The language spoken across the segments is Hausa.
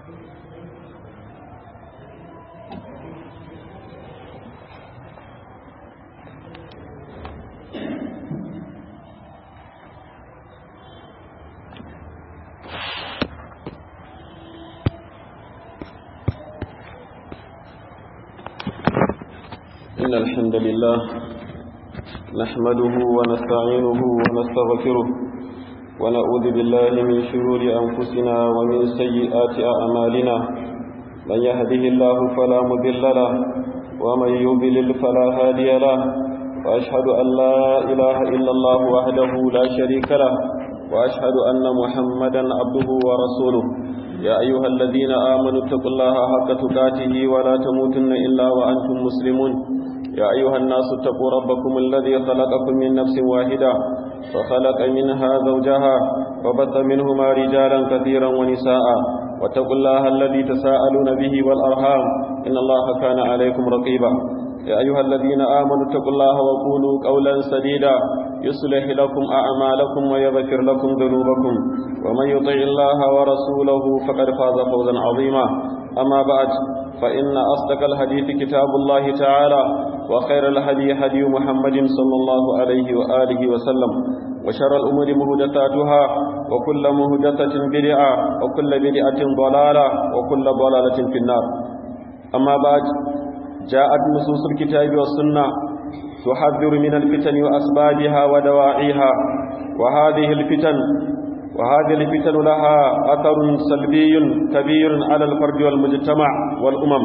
إن الحمد لله نحمده ونستعينه ونستغفره ونعوذ بالله من شرور أنفسنا ومن سيئات أعمالنا من يهده الله فلا مضل له ومن يضلل فلا هادي له وأشهد أن لا إله إلا الله وحده لا شريك له وأشهد أن محمدا عبده ورسوله يا أيها الذين آمنوا اتقوا الله حق تقاته ولا تموتن إلا وأنتم مسلمون يا أيها الناس اتقوا ربكم الذي خلقكم من نفس واحدة وخلق منها زوجها وبث منهما رجالا كثيرا ونساء واتقوا الله الذي تساءلون به والأرحام إن الله كان عليكم رقيبا يا أيها الذين آمنوا اتقوا الله وقولوا قولا سديدا يصلح لكم أعمالكم ويغفر لكم ذنوبكم ومن يطع الله ورسوله فقد فاز فوزا عظيما أما بعد فإن أصدق الحديث كتاب الله تعالى وخير الهدي هدي محمد صلى الله عليه وآله وسلم وشر الأمور مهدثاتها وكل مهدثة بدعة وكل بدعة ضلالة وكل ضلالة في النار أما بعد جاءت نصوص الكتاب والسنة تحذر من الفتن وأسبابها ودواعيها وهذه الفتن وهذه الفتن لها أثر سلبي كبير على الفرد والمجتمع والأمم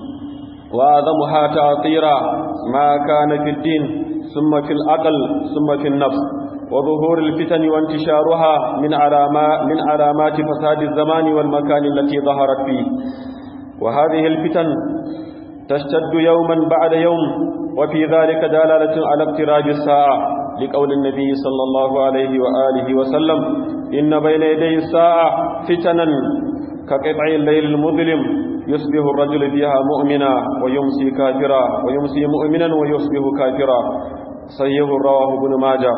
وأعظمها تأثيرا ما كان في الدين ثم في العقل ثم في النفس وظهور الفتن وانتشارها من علامات من علامات فساد الزمان والمكان التي ظهرت فيه وهذه الفتن تشتد يوما بعد يوم وفي ذلك دلالة على اقتراب الساعة لقول النبي صلى الله عليه وآله وسلم إن بين يدي الساعة فتنا كقطع الليل المظلم يصبح الرجل فيها مؤمنا ويمسي كافرا ويمسي مؤمنا ويصبح كافرا صحيح رواه ابن ماجه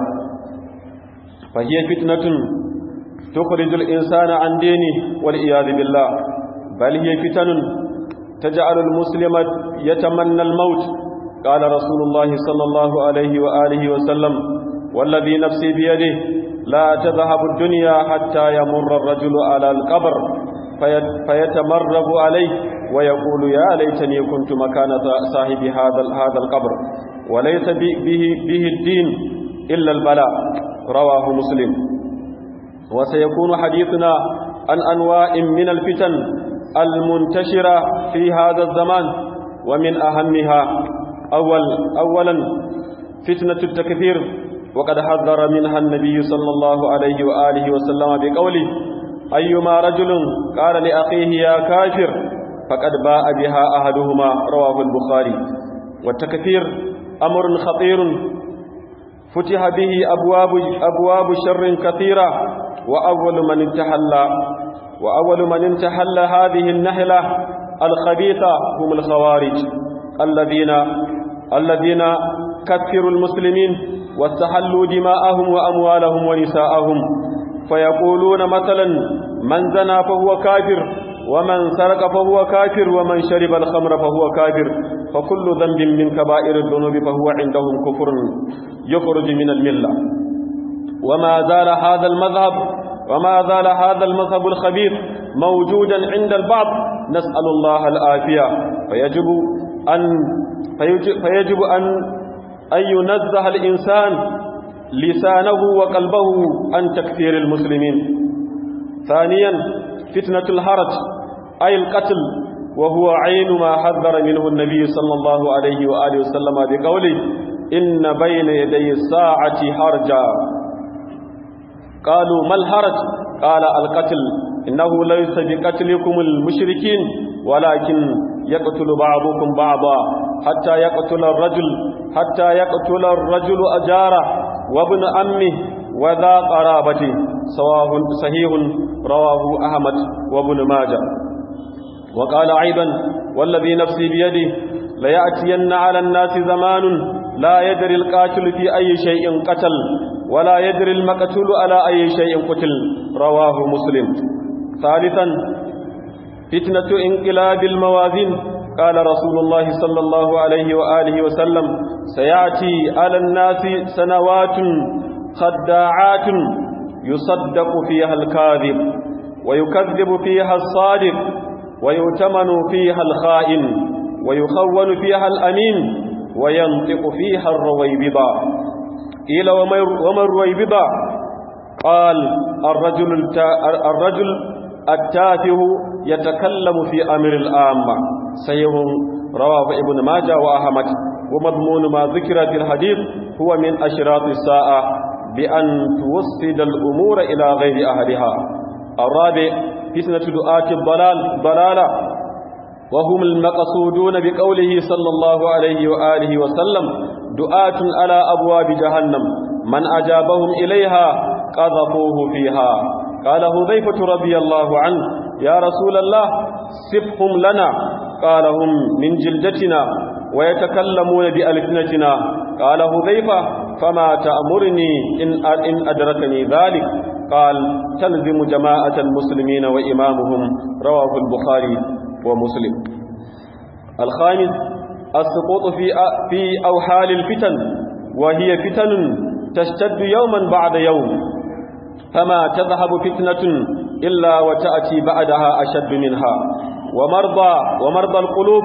فهي فتنة تخرج الإنسان عن دينه والعياذ بالله بل هي فتن تجعل المسلم يتمنى الموت قال رسول الله صلى الله عليه وآله وسلم والذي نفسي بيده لا تذهب الدنيا حتى يمر الرجل على القبر فيتمرغ عليه ويقول يا ليتني كنت مكان صاحب هذا هذا القبر وليس به به الدين إلا البلاء رواه مسلم وسيكون حديثنا عن أنواع من الفتن المنتشرة في هذا الزمان ومن أهمها أول أولا فتنة التكفير وقد حذر منها النبي صلى الله عليه وآله وسلم بقوله أيما رجل قال لأخيه يا كافر فقد باء بها أحدهما رواه البخاري والتكفير أمر خطير فتح به أبواب, أبواب شر كثيرة وأول من انتحل وأول من انتحل هذه النهلة الخبيثة هم الخوارج الذين الذين كفروا المسلمين واستحلوا دماءهم وأموالهم ونساءهم فيقولون مثلا من زنى فهو كافر ومن سرق فهو كافر ومن شرب الخمر فهو كافر فكل ذنب من كبائر الذنوب فهو عندهم كفر يخرج من الملة وما زال هذا المذهب وما زال هذا المذهب الخبيث موجودا عند البعض نسأل الله العافية فيجب أن فيجب أن أن ينزه الإنسان لسانه وقلبه عن تكفير المسلمين ثانيا فتنة الهرج أي القتل وهو عين ما حذر منه النبي صلى الله عليه وآله وسلم بقوله إن بين يدي الساعة هرجا قالوا ما الهرج قال القتل إنه ليس بقتلكم المشركين ولكن يقتل بعضكم بعضا حتى يقتل الرجل حتى يقتل الرجل أجاره وابن أمه وذا قرابته سواه صحيح رواه أحمد وابن ماجه وقال أيضا والذي نفسي بيده ليأتين على الناس زمان لا يدري القاتل في أي شيء قتل ولا يدري المقتول على أي شيء قتل رواه مسلم ثالثا فتنة انقلاب الموازين قال رسول الله صلى الله عليه وآله وسلم سيأتي على الناس سنوات خداعات يصدق فيها الكاذب ويكذب فيها الصادق ويؤتمن فيها الخائن ويخون فيها الأمين وينطق فيها الرويبضة قيل وما الرويبضة قال الرجل, الرجل التافه يتكلم في أمر الآمة سيه رواه ابن ماجه وأحمد ومضمون ما ذكر في الحديث هو من أشراط الساعة بأن توسد الأمور إلى غير أهلها الرابع فتنة دعاة الضلال ضلالة وهم المقصودون بقوله صلى الله عليه وآله وسلم دعاة على أبواب جهنم من أجابهم إليها قذفوه فيها قال هذيفة رضي الله عنه يا رسول الله سفهم لنا قال هم من جلدتنا ويتكلمون بألسنتنا قال هذيفة فما تأمرني إن, إن أدركني ذلك قال تلزم جماعة المسلمين وإمامهم رواه البخاري ومسلم الخامس السقوط في في أوحال الفتن وهي فتن تشتد يوما بعد يوم فما تذهب فتنة إلا وتأتي بعدها أشد منها ومرضى ومرضى القلوب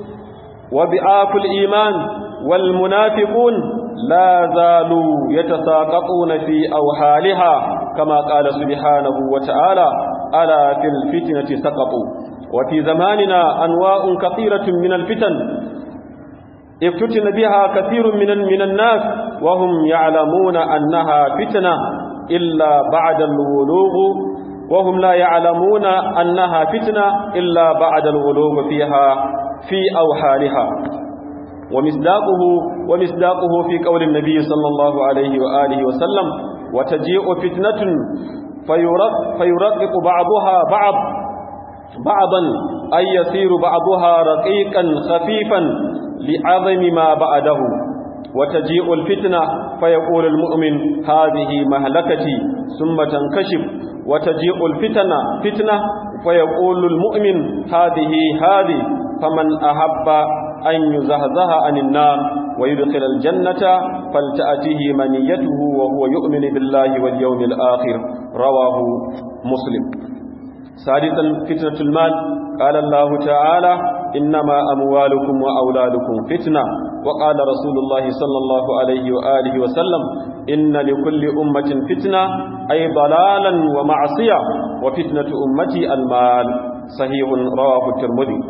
وبعاف الإيمان والمنافقون لا زالوا يتساقطون في أوحالها كما قال سبحانه وتعالى ألا في الفتنة سقطوا وفي زماننا أنواع كثيرة من الفتن افتتن بها كثير من من الناس وهم يعلمون أنها فتنة إلا بعد الولوغ وهم لا يعلمون أنها فتنة إلا بعد الولوغ فيها في أوحالها ومصداقه ومصداقه في قول النبي صلى الله عليه وآله وسلم وتجيء فتنة فيرق فيرقق بعضها بعض بعضا أي يصير بعضها رقيقا خفيفا لعظم ما بعده وتجيء الفتنة فيقول المؤمن هذه مهلكتي ثم تنكشف وتجيء الفتنة فتنة فيقول المؤمن هذه هذه فمن أحب أن يزهزه عن النار ويدخل الجنة فلتأتيه منيته وهو يؤمن بالله واليوم الآخر رواه مسلم سادسا فتنة المال قال الله تعالى إنما أموالكم وأولادكم فتنة وقال رسول الله صلى الله عليه وآله وسلم إن لكل أمة فتنة أي ضلالا ومعصية وفتنة أمتي المال صحيح رواه الترمذي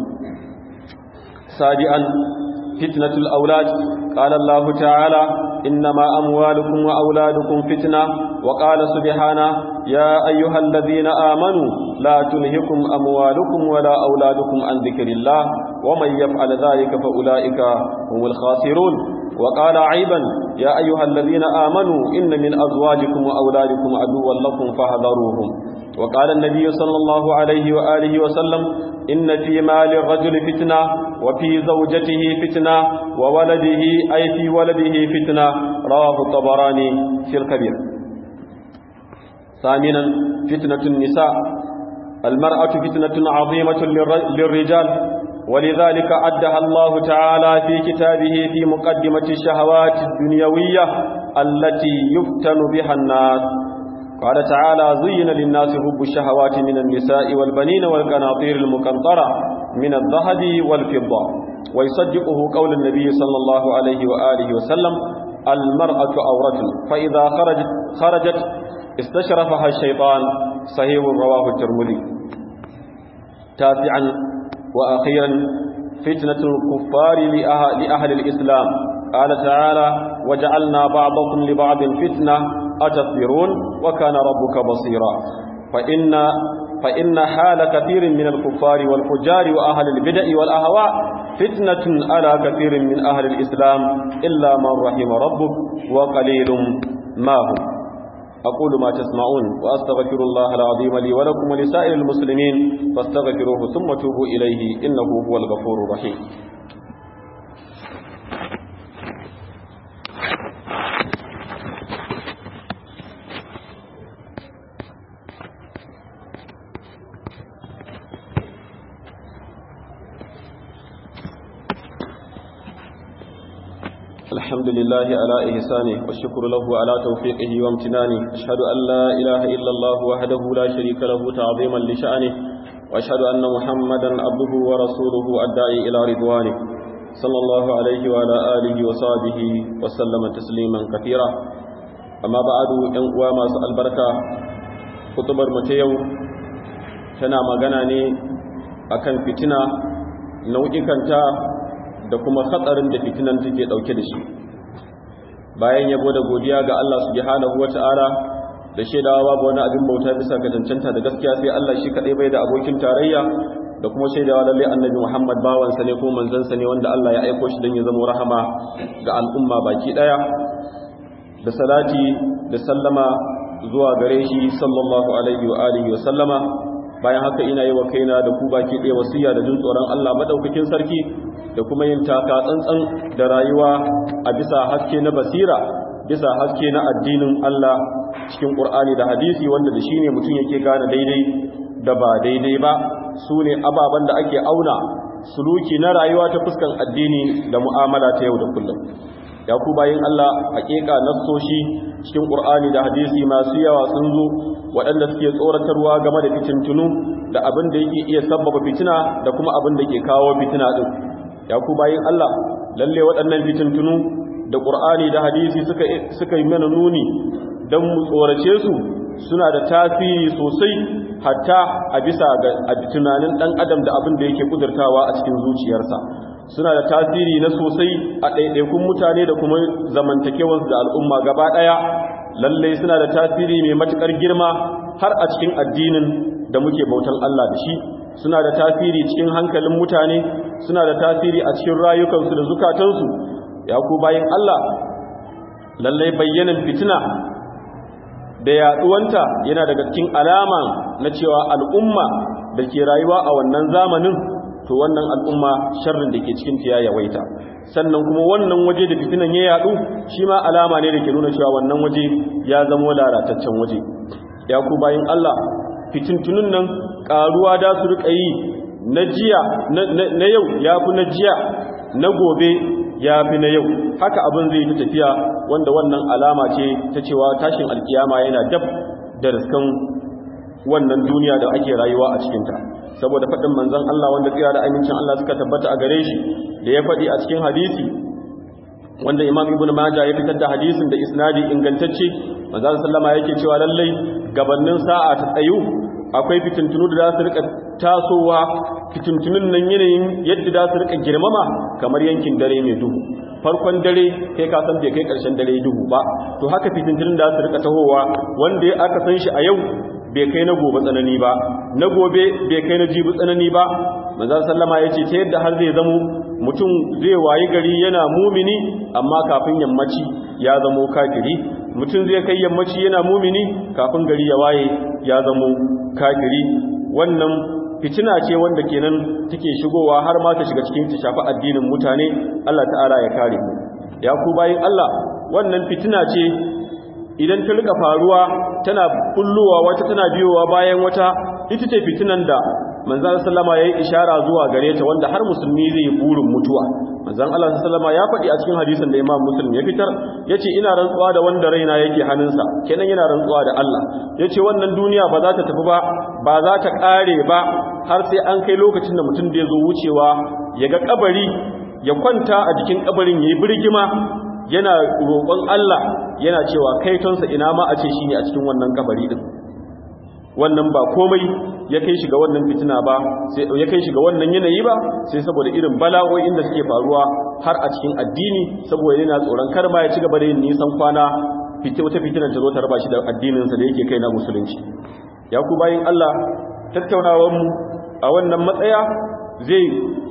سابعا فتنة الأولاد قال الله تعالى إنما أموالكم وأولادكم فتنة وقال سبحانه يا أيها الذين آمنوا لا تلهكم أموالكم ولا أولادكم عن ذكر الله ومن يفعل ذلك فأولئك هم الخاسرون وقال عيبا يا أيها الذين آمنوا إن من أزواجكم وأولادكم عدوا لكم فاحذروهم وقال النبي صلى الله عليه وآله وسلم إن في مال الرجل فتنة وفي زوجته فتنة وولده أي في ولده فتنة رواه الطبراني في الكبير ثامنا فتنة النساء المرأة فتنة عظيمة للرجال ولذلك عدها الله تعالى في كتابه في مقدمة الشهوات الدنيوية التي يفتن بها الناس قال تعالى زين للناس حب الشهوات من النساء والبنين والقناطير المقنطرة من الذهب والفضة ويصدقه قول النبي صلى الله عليه وآله وسلم المرأة أورة فإذا خرجت, خرجت استشرفها الشيطان صحيح رواه الترمذي تاسعا وأخيرا فتنة الكفار لأهل الإسلام قال تعالى وجعلنا بعضكم لبعض فتنة أتصبرون وكان ربك بصيرا فإن, فإن حال كثير من الكفار والفجار وأهل البدع والأهواء فتنة على كثير من أهل الإسلام إلا من رحم ربك وقليل ما هم أقول ما تسمعون وأستغفر الله العظيم لي ولكم ولسائر المسلمين فاستغفروه ثم توبوا إليه إنه هو الغفور الرحيم الحمد لله على إحسانه والشكر له على توفيقه وامتنانه أشهد أن لا إله إلا الله وحده لا شريك له تعظيما لشأنه وأشهد أن محمدا عبده ورسوله الداعي إلى رضوانه صلى الله عليه وعلى آله وصحبه وسلم تسليما كثيرا أما بعد أنقوى ما سأل بركة خطبر متيو tana magana ne akan fitina nau'ikanta da kuma hatsarin da fitinan take dauke da shi bayan yabo da godiya ga Allah subhanahu wata'ala da shaidawa babu wani abin bauta bisa ga cancanta da gaskiya sai Allah shi kadai bai da abokin tarayya da kuma shaidawa lalle annabi Muhammad bawansa ne ko manzansa ne wanda Allah ya aiko shi don ya zama rahama ga al'umma baki daya da salati da sallama zuwa gare shi sallallahu alaihi wa alihi wa sallama bayan haka ina yi wa kaina da ku baki ɗaya wasiya da jin tsoron Allah madaukakin sarki da kuma yin taka tsantsan da rayuwa a bisa haske na basira bisa haske na addinin Allah cikin Qur'ani da hadisi wanda da shine mutum yake gane daidai da ba daidai ba su ne ababen da ake auna suluki na rayuwa ta fuskan addini da mu'amala ta yau da kullum ya ku bayin Allah hakika nassoshi cikin Qur'ani da hadisi masu yawa sun zo waɗanda suke tsoratarwa game da fitintunu da abin da yake iya sabbaba fitina da kuma abin da ke kawo fitina din ya ku bayin Allah lalle waɗannan fitintunu da Qur'ani da hadisi suka suka yi mana nuni dan mu tsorace su suna da tasiri sosai hatta a bisa ga tunanin dan adam da abin da yake kudurtawa a cikin zuciyarsa suna da tasiri na sosai a ɗaiɗaikun mutane da kuma zamantakewarsu da al'umma gaba ɗaya lallai suna da tasiri mai matuƙar girma har a cikin addinin da muke bautan Allah da shi suna da tasiri cikin hankalin mutane suna da tasiri a cikin rayukansu da zukatansu ya ku bayin Allah lallai bayyanan fitina da yaɗuwanta yana daga cikin alama na cewa al'umma da ke rayuwa a wannan zamanin to wannan al'umma sharrin da ke cikin ta ya yawaita sannan kuma wannan waje da fitinan ya yadu shi ma alama ne da ke nuna cewa wannan waje ya zama lalataccen waje ya ku bayin Allah fitintunun nan karuwa da su rika yi na jiya na yau ya fi na jiya na gobe ya fi na yau haka abin zai ta tafiya wanda wannan alama ce ta cewa tashin alkiyama yana dab da riskan wannan duniya da ake rayuwa a cikinta saboda faɗin manzon Allah wanda tsira da amincin Allah suka tabbata a gare shi da ya faɗi a cikin hadisi wanda Imam Ibn Majah ya fitar da hadisin da isnadi ingantacce manzon sallama yake cewa lallai gabanin sa'a ta tsayu akwai fitintunu da za su rika tasowa fitintunun nan yanayin yadda za su rika girmama kamar yankin dare mai duhu farkon dare kai ka san bai kai karshen dare duhu ba to haka fitintunun da su rika tahowa wanda aka san shi a yau bai kai na gobe tsanani ba na gobe bai kai na jibi tsanani ba manzon sallama yace ta yadda har zai zamo mutum zai wayi gari yana mumini amma kafin yammaci ya zamo kafiri mutum zai kai yammaci yana mumini kafin gari ya waye ya zamo kafiri wannan fitina ce wanda kenan take shigowa har ma ta shiga cikin ta shafi addinin mutane Allah ta'ala ya kare mu ya ku bayin Allah wannan fitina ce idan ta rika faruwa tana bullowa wata tana biyowa bayan wata ita ce fitinan da manzan sallama ya yi ishara zuwa gare ta wanda har musulmi zai yi burin mutuwa manzan Allah sallama ya faɗi a cikin hadisin da imam muslim ya fitar ya ce ina rantsuwa da wanda raina yake hannunsa kenan yana rantsuwa da Allah ya ce wannan duniya ba za ta tafi ba ba za ta ƙare ba har sai an kai lokacin da mutum da ya zo wucewa ya ga kabari ya kwanta a jikin kabarin ya yi birgima yana roƙon Allah yana cewa kaitonsa ina ma a ce shi ne a cikin wannan kabari din wannan ba komai ya kai shi ga wannan fitina ba sai ya kai shi ga wannan yanayi ba sai saboda irin bala'o'in da suke faruwa har a cikin addini saboda yana tsoron kar ma ya ci gaba da yin nisan kwana fiti wata fitinan ta zo ta raba shi da addininsa da yake kai na musulunci ya ku bayin Allah tattaunawar mu a wannan matsaya zai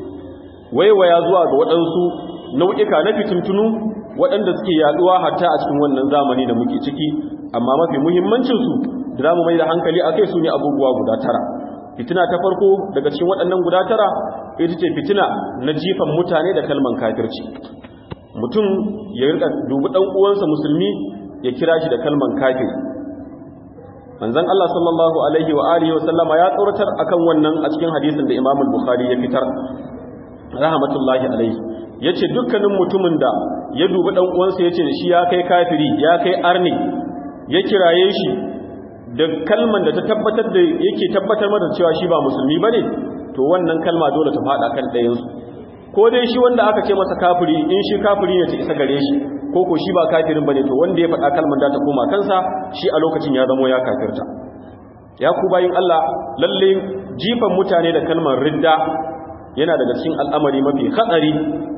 waiwaya zuwa ga waɗansu nau'ika na fitintunu waɗanda suke yaduwa hatta a cikin wannan zamani da muke ciki amma mafi muhimmancinsu da za mu mai da hankali a kai su ne abubuwa guda tara fitina ta farko daga cikin waɗannan guda tara ita ce fitina na jifan mutane da kalman kafirci mutum ya rika dubi ɗan uwansa musulmi ya kira shi da kalman kafir manzon Allah sallallahu alaihi wa alihi wa sallama ya tsoratar akan wannan a cikin hadisin da Imam al-Bukhari ya fitar rahmatullahi alaihi yace dukkanin mutumin da ya dubi dan uwansa yace da shi ya kai kafiri ya kai arni ya kiraye shi da kalman da ta tabbatar da yake tabbatar mata cewa shi ba musulmi bane to wannan kalma dole ta fada kan ɗayan su ko dai shi wanda aka ce masa kafiri in shi kafiri ne ta isa gare shi ko ko shi ba kafirin bane to wanda ya faɗa kalman da ta koma kansa shi a lokacin ya zamo ya kafirta ya ku bayin Allah lalle jifan mutane da kalmar ridda yana daga cikin al'amari mafi hatsari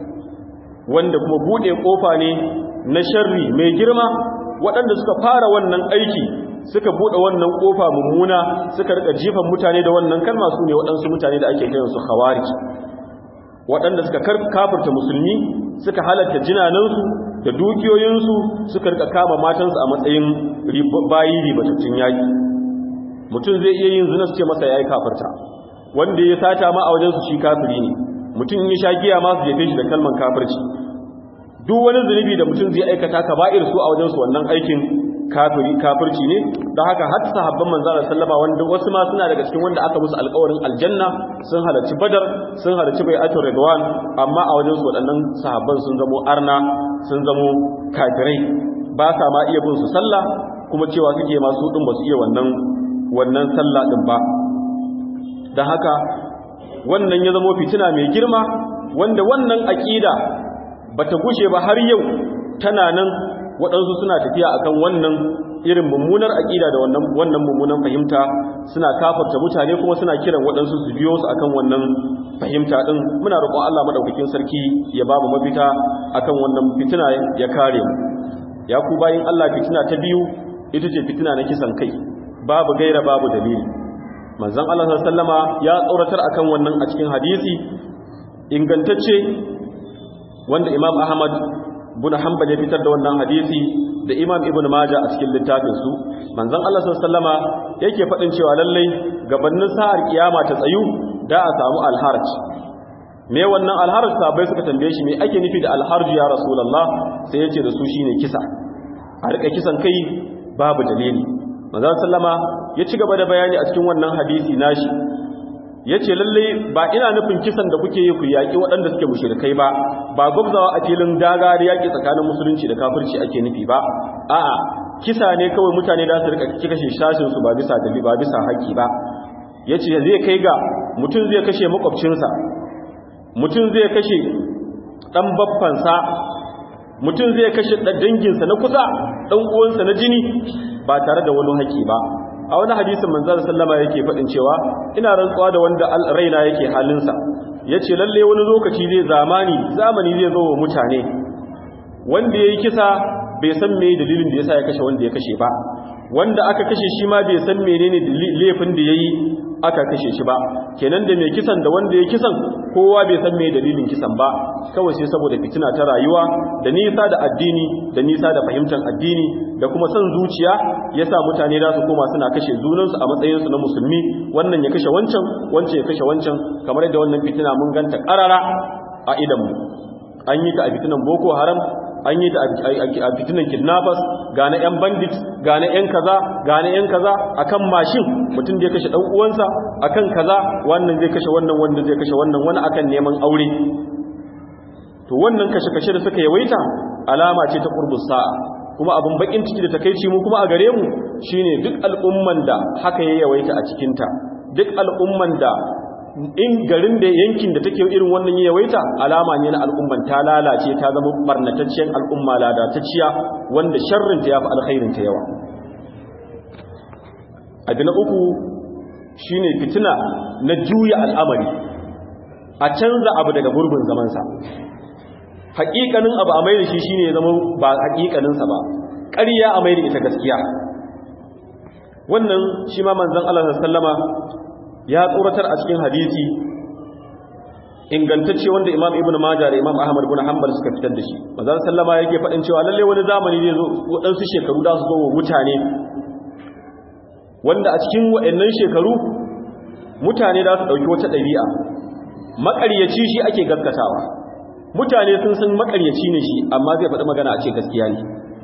wanda kuma bude kofa ne na sharri mai girma waɗanda suka fara wannan aiki suka bude wannan kofa mummuna suka rika jifan mutane da wannan kalma su ne waɗansu mutane da ake kiransu khawarij waɗanda suka kafirta musulmi suka halatta jinanansu da dukiyoyinsu suka rika kama matansu a matsayin bayi ribatattun yaƙi mutum zai iya yin zina su ce masa ya yi kafirta wanda ya sata ma a wajensu shi kafiri ne mutum ya sha giya ma su jefe shi da kalman kafirci duk wani zunubi da mutum zai aikata ka ba'ir su a wajensu wannan aikin kafiri kafirci ne don haka har sahabban manzara sallama wanda wasu ma suna daga cikin wanda aka musu alƙawarin aljanna sun halarci badar sun halarci bai'atul ridwan amma a wajensu waɗannan sahabban sun zamo arna sun zamo kafirai ba sa ma iya bin su sallah kuma cewa suke masu din ba su iya wannan wannan sallah din ba da haka wannan ya zama fitina mai girma wanda wannan aƙida bata gushe ba har yau tana nan waɗansu suna tafiya akan wannan irin mummunar aƙida da wannan wannan mummunan fahimta suna kafarta mutane kuma suna kiran waɗansu su biyo su akan wannan fahimta din muna roƙon Allah madaukakin sarki ya ba mu mafita akan wannan fitina ya kare mu ya ku bayin Allah fitina ta biyu ita ce fitina na kisan kai babu gaira babu dalili manzon Allah sallama ya tsoratar akan wannan a cikin hadisi ingantacce wanda Imam Ahmad bin Hanbal ya fitar da wannan hadisi da Imam Ibn Majah a cikin littafin su manzon Allah sallama yake faɗin cewa lallai gabanin sa'ar kiyama ta tsayu da a samu alharj me wannan alharj sabai suka tambaye shi me ake nufi da alharj ya rasulullah sai yace da su shine kisa a rika kisan kai babu dalili manzon sallama ya ci gaba da bayani a cikin wannan hadisi nashi yace lalle ba ina nufin kisan da kuke yi ku yaki waɗanda suke mushrikai ba ba gwabzawa a filin daga da yaki tsakanin musulunci da kafirci ake nufi ba a'a kisa ne kawai mutane da su rika kashe shashin su ba bisa dalili ba bisa haƙi ba yace zai kai ga mutum zai kashe makwabcinsa mutum zai kashe dan babbansa mutum zai kashe danginsa na kusa dan uwansa na jini ba tare da wani haƙi ba a wani hadisin manzon sallama yake faɗin cewa ina rantsuwa da wanda raina yake halinsa yace lalle wani lokaci zai zamani zamani zai zo wa mutane wanda yayi kisa bai san me dalilin da yasa ya kashe wanda ya kashe ba wanda aka kashe shi ma bai san menene laifin da yayi aka kashe shi ba kenan da mai kisan da wanda ya kisan kowa bai san me dalilin kisan ba kawai sai saboda fitina ta rayuwa da nisa da addini da nisa da fahimtar addini da kuma son zuciya yasa mutane za su koma suna kashe junansu a matsayinsu na musulmi wannan ya kashe wancan wancan ya kashe wancan kamar yadda wannan fitina mun ganta karara a idanmu an yi ta a fitinan boko haram an yi ta a fitinan kidnappers ga na 'yan bandit ga na 'yan kaza ga na 'yan kaza akan mashin mutum da ya kashe dan uwansa akan kaza wannan zai kashe wannan wanda zai kashe wannan wani akan neman aure to wannan kashe-kashe da suka yawaita alama ce ta qurbus sa'a kuma abin bakin ciki da takeici mu kuma a gare mu shine duk al'umman da haka ya yawaita a cikin ta duk al'umman da in garin da yankin da take irin wannan ya yawaita alama ne na al'umman ta lalace ta zama barnatacciyar al'umma ladatacciya wanda sharrin ta yafi alkhairin ta yawa abu na uku shine fitina na juya al'amari a canza abu daga gurbin zamansa haƙiƙanin abu a maida shi shine ya zama ba haƙiƙaninsa ba ƙarya a maida ita gaskiya wannan shi ma manzon Allah sallama ya tsoratar a cikin hadisi ingantacce wanda Imam Ibn Majah da Imam Ahmad ibn Hanbal suka fitar da shi manzon sallama yake faɗin cewa lalle wani zamani zai zo waɗansu shekaru da su zo wa mutane wanda a cikin waɗannan shekaru mutane za su ɗauki wata ɗabi'a maƙaryaci shi ake gaskatawa mutane sun san makaryaci ne shi amma zai faɗi magana a ce gaskiya ne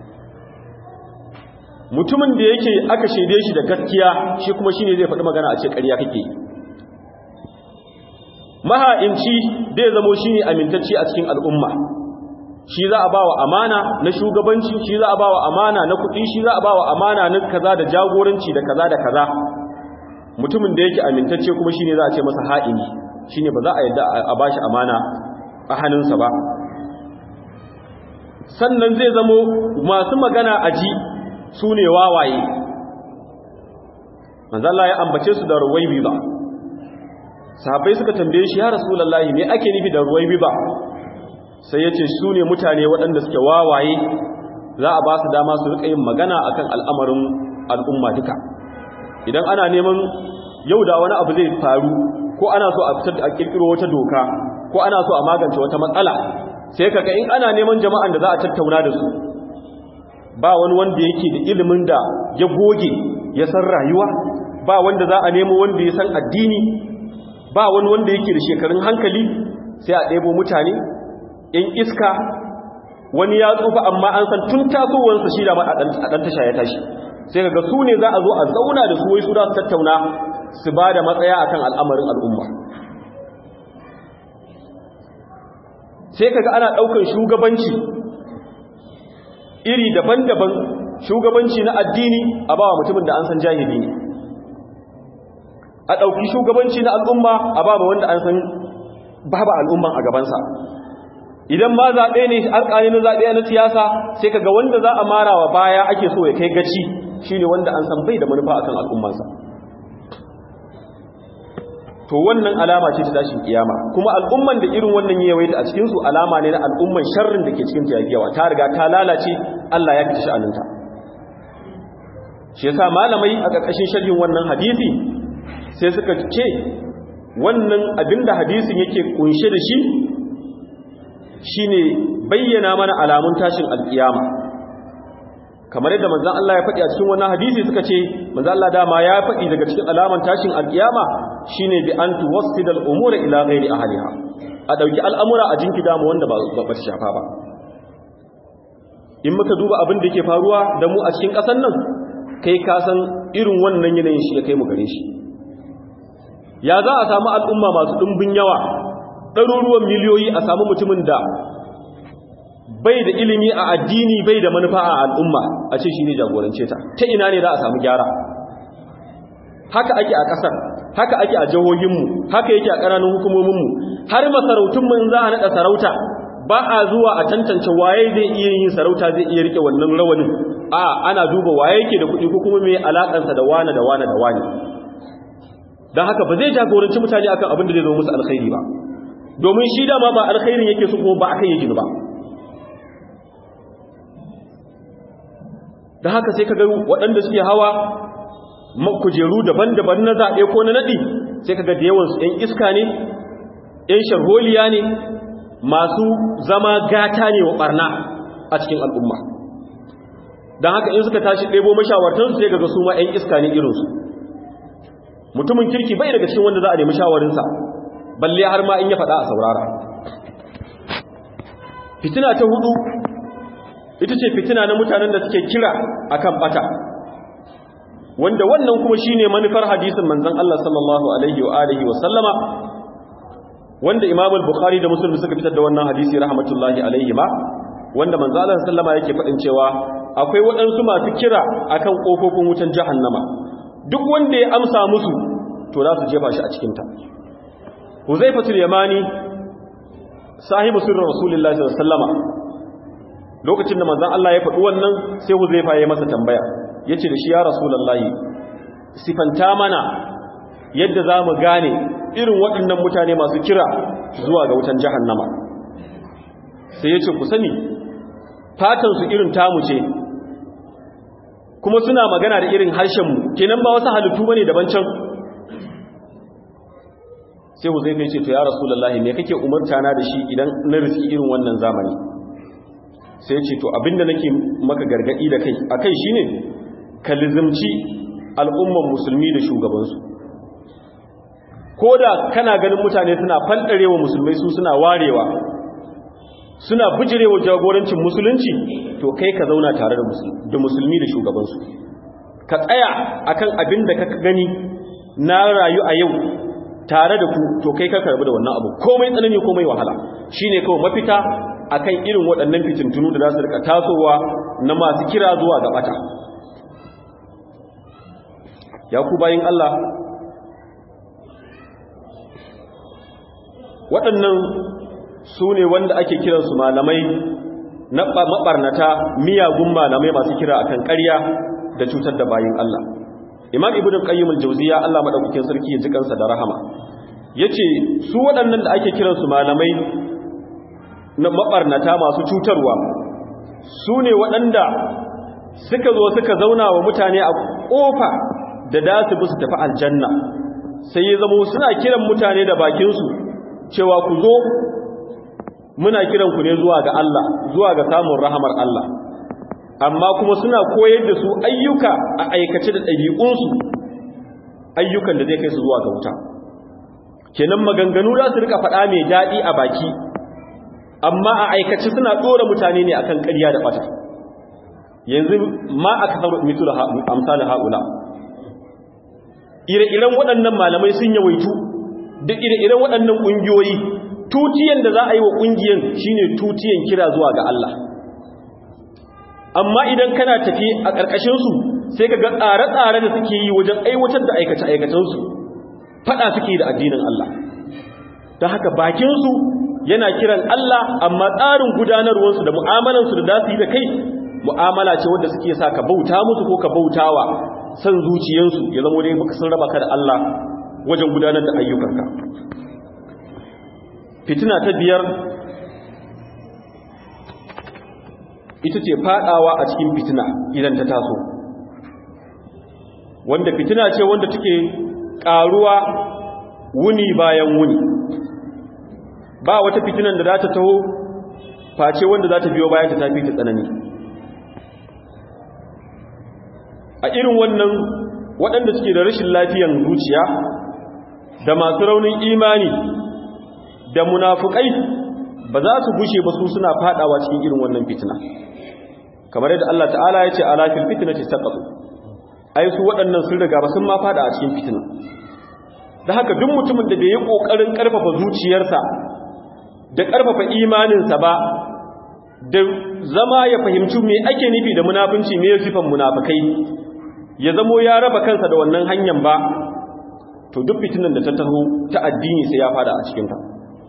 mutumin da yake aka shaide shi da gaskiya shi kuma shine zai faɗi magana a ce ƙarya kake maha'inci zai zamo shine amintacce a cikin al'umma shi za a bawa amana na shugabanci shi za a bawa amana na kuɗi shi za a bawa amana na kaza da jagoranci da kaza da kaza mutumin da yake amintacce kuma shine za a ce masa ha'ini shine ba za a yadda a bashi amana a hannunsa ba sannan zai zamo masu magana a ji su ne wawaye manzala ya ambace su da ruwaibi ba sahabbai suka tambaye shi ya rasulullahi me ake nufi da ruwaibi ba sai ya ce su ne mutane waɗanda suke wawaye za a ba su dama su rika yin magana akan al'amarin al'umma duka idan ana neman yau da wani abu zai faru ko ana so a fitar a kirkiro wata doka ko ana so a magance wata matsala sai kaga in ana neman jama'an da za a tattauna da su ba wani wanda yake da ilimin da ya goge ya san rayuwa ba wanda za a nemo wanda ya san addini ba wani wanda yake da shekarun hankali sai a ɗebo mutane in iska wani ya tsufa amma an san tun tasowarsa shi da ma a ɗan tasha ya tashi sai kaga su ne za a zo a zauna da su wai su za su tattauna su ba da matsaya akan al'amarin al'umma sai kaga ana ɗaukar shugabanci iri daban-daban shugabanci na addini a bawa mutumin da an san jahili ne a ɗauki shugabanci na al'umma a ba wanda an san babu al'umman a gabansa idan ma zaɓe ne alƙali na zaɓe na siyasa sai kaga wanda za a mara wa baya ake so ya kai gaci shine wanda an san bai da manufa akan al'ummansa to wannan alama ce ta tashin kiyama kuma al'umman da irin wannan yawaita a cikin su alama ne na al'umman sharrin da ke cikin ta yawa ta riga ta lalace Allah ya kici sha'aninta shi yasa malamai a ƙarƙashin sharhin wannan hadisi sai suka ce wannan abinda hadisin yake kunshe da shi shine bayyana mana alamun tashin alkiyama kamar yadda manzon Allah ya faɗi a cikin wannan hadisi suka ce manzon Allah dama ya faɗi daga cikin alaman tashin alkiyama shine bi an tuwassida al-umura ila ghairi ahliha a dauki al'amura a jinki damu wanda ba ba shafa ba in muka duba abin da yake faruwa da mu a cikin ƙasar nan kai ka san irin wannan yanayin shi ya kai mu gare shi ya za a samu al'umma masu ɗumbin yawa ɗaruruwan miliyoyi a samu mutumin da bai da ilimi a addini bai da manufa a al'umma a ce shi ne jagorance ta ta ina ne za a samu gyara haka ake a ƙasar haka ake a jihohinmu haka yake a ƙananan hukumominmu har masarautunmu in za a naɗa sarauta ba a zuwa a tantance waye zai iya yin sarauta zai iya rike wannan rawanin a ana duba waye yake da kuɗi ko kuma mai alaƙansa da wane da wane da wane don haka ba zai jagoranci mutane akan abin da zai zama musu alkhairi ba domin shi dama ba alkhairin yake su kuma ba akan yake ba da haka sai ka ga waɗanda suke hawa kujeru daban-daban na zaɓe ko na naɗi sai ka ga da yawansu ‘yan iska ne ‘yan sharholiya ne masu zama gata ne wa ɓarna a cikin al'umma don haka in suka tashi ɗebo mashawartansu sai ga su ma ‘yan iska ne irinsu mutumin kirki bai daga cikin wanda za a nemi shawarinsa balle har ma in ya faɗa a saurara fitina ta hudu ita ce fitina na mutanen da suke kira akan bata wanda wannan kuma shine manufar hadisin manzon Allah sallallahu alaihi wa alihi wa sallama wanda Imam al-Bukhari da Muslim suka fitar da wannan hadisi rahmatullahi alaihi ma wanda manzon Allah sallama yake faɗin cewa akwai waɗansu masu kira akan kofofin wutan jahannama duk wanda ya amsa musu to za su jefa shi a cikin ta Huzaifatul Yamani sahibu sirrin Rasulullahi sallallahu alaihi wasallama lokacin da manzon Allah ya faɗi wannan sai Huzaifa ya masa tambaya yace da shi ya Rasulullahi sifanta mana yadda zamu gane irin waɗannan mutane masu kira zuwa ga wutan jahannama sai yace ku sani fatan su irin tamu ce kuma suna magana da irin harshen mu kenan ba wasu halittu bane daban can sai Huzaifa ya ce to ya Rasulullahi me kake umarta na da shi idan na riski irin wannan zamani sai ce to abinda nake maka gargadi da kai akai shine ka lizimci al'umman musulmi da shugabansu koda kana ganin mutane suna fandarewa musulmai su suna warewa suna bijirewa jagorancin musulunci to kai ka zauna tare da musulmi da shugabansu ka tsaya akan abin da ka gani na rayu a yau tare da ku to kai ka karbi da wannan abu komai tsanani komai wahala shine kawai mafita akan irin waɗannan fitintunu da za su rika tasowa na masu kira zuwa ga bata ya ku bayin Allah waɗannan su ne wanda ake kiransu malamai na maɓarnata miyagun malamai masu kira akan ƙarya da cutar da bayin Allah imam ibn qayyim al-jawziya Allah madaukakin sarki ya ji kansa da rahama yace su waɗannan da ake kiransu malamai na maɓarnata masu cutarwa su ne waɗanda suka zo suka zauna wa mutane a ƙofa da da su bi su tafi aljanna sai ya zama suna kiran mutane da bakinsu cewa ku zo muna kiran ku ne zuwa ga Allah zuwa ga samun rahamar Allah amma kuma suna koyar da su ayyuka a aikace da ɗabi'unsu ayyukan da zai kai su zuwa ga wuta kenan maganganu za su rika faɗa mai daɗi a baki amma a aikace suna ɗora mutane ne akan ƙarya da ɓata yanzu ma aka samu mitu da amsali haula ire-iren waɗannan malamai sun yawaitu da ire-iren waɗannan ƙungiyoyi tutiyan da za a yi wa ƙungiyan shine tutiyan kira zuwa ga Allah amma idan kana tafi a ƙarƙashinsu sai ka ga tsare-tsare da suke yi wajen aiwatar da aikace-aikacensu faɗa suke da addinin Allah ta haka bakinsu yana kiran Allah amma tsarin gudanarwarsu da mu'amalansu da za su yi da kai mu'amala ce wadda suke sa ka bauta musu ko ka bautawa san zuciyansu ya zama dai baka sun raba ka da Allah wajen gudanar da ayyukanka fitina ta biyar ita ce fadawa a cikin fitina idan ta taso wanda fitina ce wanda take karuwa wuni bayan wuni ba wata fitinan da za ta taho face wanda za ta biyo bayan ta tafi ta tsanani a irin wannan waɗanda suke da rashin lafiyan zuciya da masu raunin imani da munafukai ba za su gushe ba su suna fadawa cikin irin wannan fitina kamar yadda Allah ta'ala ya ce ala fil fitnati saqatu ai su waɗannan sun riga ba sun ma fada a cikin fitina da haka duk mutumin da bai yi kokarin karfafa zuciyarsa da karfafa imaninsa ba da zama ya fahimci me ake nufi da munafunci me sifan munafikai ya zamo ya raba kansa da wannan hanyar ba to duk fitinan da ta taho ta addini sai ya fada a cikinta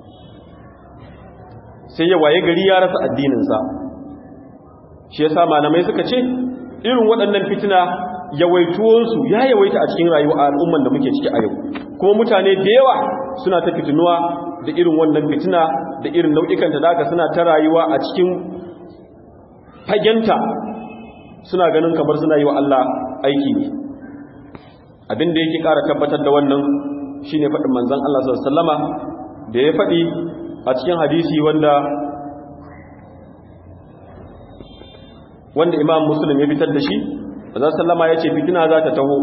sai ya waye gari ya rasa addininsa shi yasa malamai suka ce irin waɗannan fitina yawaituwansu ya yawaita a cikin rayuwa al'umman da muke ciki a yau kuma mutane da yawa suna ta fitinuwa da irin wannan fitina da irin nau'ikanta da suna ta rayuwa a cikin fagenta suna ganin kamar suna yi wa Allah aiki ne abin da yake ƙara tabbatar da wannan shine faɗin manzon Allah sallallahu alaihi da ya faɗi a cikin hadisi wanda wanda Imam Muslim ya fitar da shi manzon sallama ya ce fitina za ta taho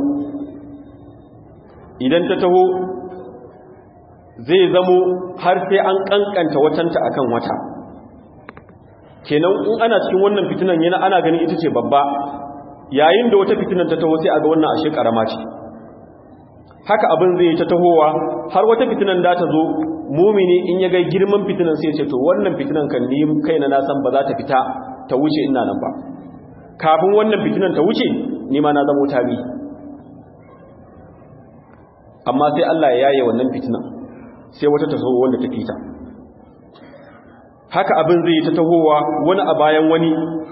idan ta taho zai zamo har sai an kankanta watanta akan wata kenan in ana cikin wannan fitinan yana ana ganin ita ce babba yayin da wata fitinan ta taho sai a ga wannan ashe karama ce haka abin zai ta tahowa har wata fitinan da ta zo mumini in ya ga girman fitinan sai ce to wannan fitinan kan ni kaina na san ba za ta fita ta wuce ina nan ba kafin wannan fitinan ta wuce ni ma na zama tabi amma sai Allah ya yaye wannan fitinan sai wata ta zo wanda ta fita haka abin zai ta tahowa wani a bayan wani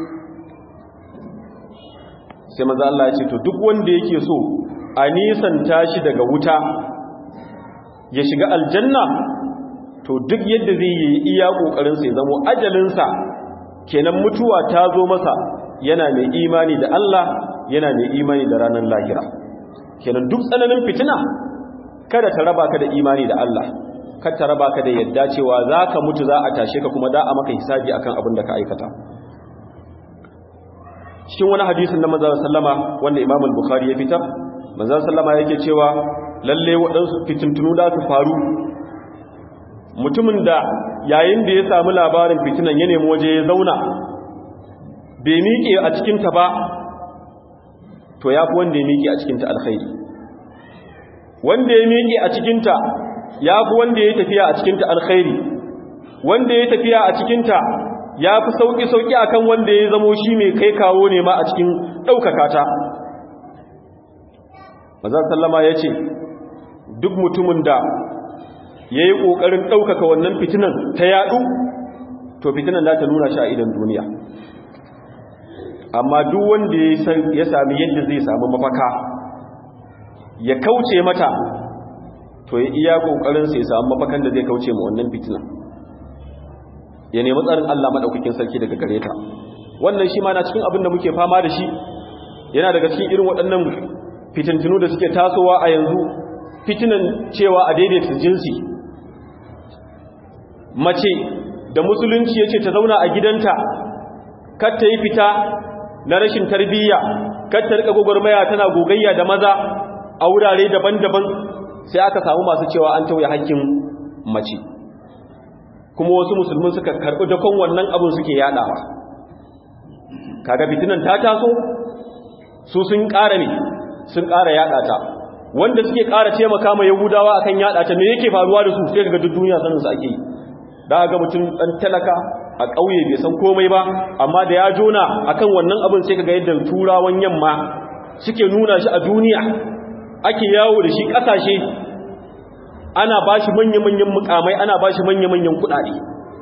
sai maza Allah ya ce to duk wanda yake so a nisanta shi daga wuta ya shiga aljanna to duk yadda zai yi iya ƙoƙarinsa ya zamo ajalinsa kenan mutuwa ta zo masa yana mai imani da Allah yana mai imani da ranar lahira kenan duk tsananin fitina kada ta raba ka da imani da Allah kada ta raba ka da yadda cewa za ka mutu za a tashe ka kuma da a maka hisabi akan abin da ka aikata cikin wani hadisin na manzon sallama wanda Imam al-Bukhari ya fitar manzon sallama yake cewa lalle waɗansu fitintunu da su faru mutumin da yayin da ya samu labarin fitinan ya nemi waje ya zauna bai miƙe a cikinta ba to ya fi wanda ya miƙe a cikinta alkhairi wanda ya miƙe a cikinta ya fi wanda ya tafiya a cikinta alkhairi wanda ya tafiya a cikinta ya fi sauƙi-sauƙi a kan wanda ya zamo shi mai kai kawo ne ma a cikin ɗaukaka ta mazan sallama ya ce duk mutumin da ya yi ƙoƙarin ɗaukaka wannan fitinan ta yaɗu to fitinan za ta nuna shi a idan duniya amma duk wanda ya sami yadda zai samu mafaka ya kauce mata to ya iya ƙoƙarinsa ya samu mafakan da zai kauce ma wannan fitinan ya nemi tsarin Allah maɗaukakin sarki daga gare ta wannan shi ma na cikin abin da muke fama da shi yana daga cikin irin waɗannan fitintinu da suke tasowa a yanzu fitinan cewa a daidaita jinsi mace da musulunci ya ce ta zauna a gidanta kar ta yi fita na rashin tarbiyya kar ta rika gwagwarmaya tana gogayya da maza a wurare daban-daban sai aka samu masu cewa an tauye hakkin mace kuma wasu musulmin suka karɓi dakon wannan abin suke yaɗawa kaga fitinan ta taso su sun ƙara ne sun ƙara yaɗa ta wanda suke ƙara taimaka ma yahudawa akan yaɗa ta me yake faruwa da su sai ga duk duniya sanin su ake yi da ga mutum ɗan talaka a ƙauye bai san komai ba amma da ya jona akan wannan abin sai kaga yadda turawan yamma suke nuna shi a duniya ake yawo da shi ƙasashe ana ba shi manya-manyan mukamai ana ba shi manya-manyan kudade